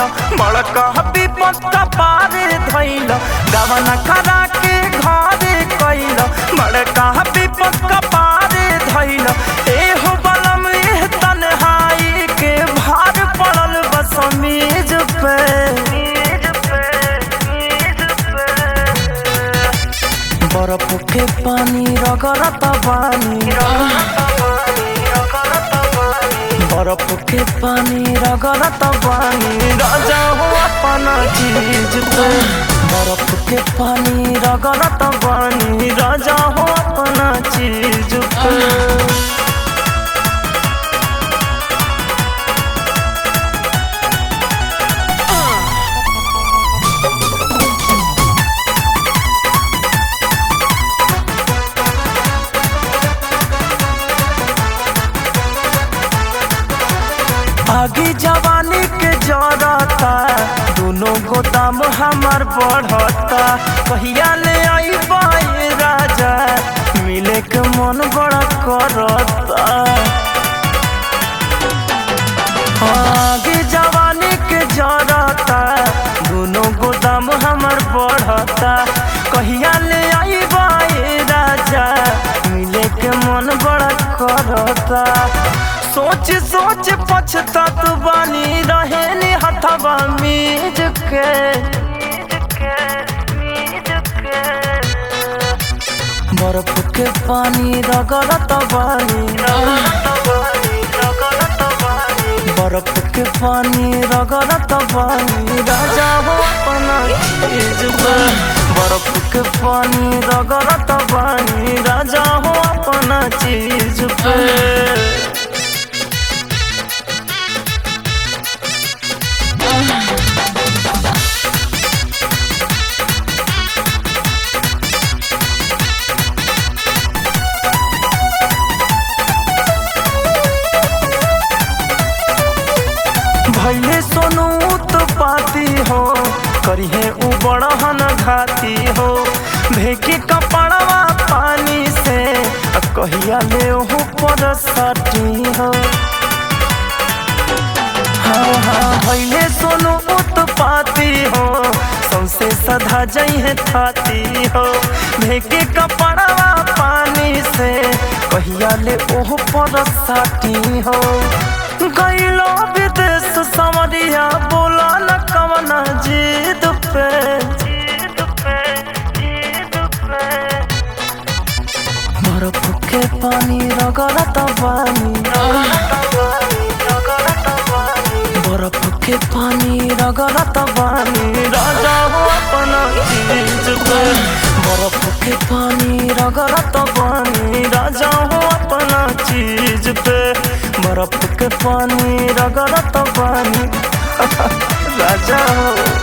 बड़का विपत पारे धैल गवन करा के घरे कैल बड़का विपत पारे धैल एहो बलम एह तन्हाई के भार पड़ल बस मेज पे बर्फ के पानी रगड़त बानी बर्फ के पानी रगड़त बानी राजा हो अपना चीज पे बर्फ के पानी रगड़त बानी राजा हो अपना चीज पे आगे जवानी के जरता दोनों गोदाम हमार बढ़ता कहिया ले आई बाई राजा मिले के मन बड़ा करता आगे जवानी के जरता दोनों गोदाम हमार बढ़ता कहिया ले आई बाई राजा मिले के मन बड़ा करता सोच सोच पछतात बानी रहे नी हथवा मीज के बर्फ के पानी रगड़त बानी बर्फ के पानी रगड़त बानी राजा हो अपना चीज पे बर्फ के पानी रगड़त बानी राजा हो अपना चीज पे भैले सोनू तो पाती हो करिहे उ बड़हन घाती हो भेके कपड़वा पानी से आ कहिया ले हो पर सटी हो हाँ हाँ भैले सोनू उत्पाती हो सौसे सधा जइहे थाती हो भेके कपड़वा पानी से कहिया ले ओह पर साटी हो गईलो विदेश समरिया बोला न कवना जीद पे बर्फ के पानी रगड़त बानी बर्फ के पानी रगड़त बानी राजा हो अपना चीज पे बर्फ के पानी रगड़त बानी राजा हो अपना चीज पे बर्फ के पानी रगड़त बानी राजा हो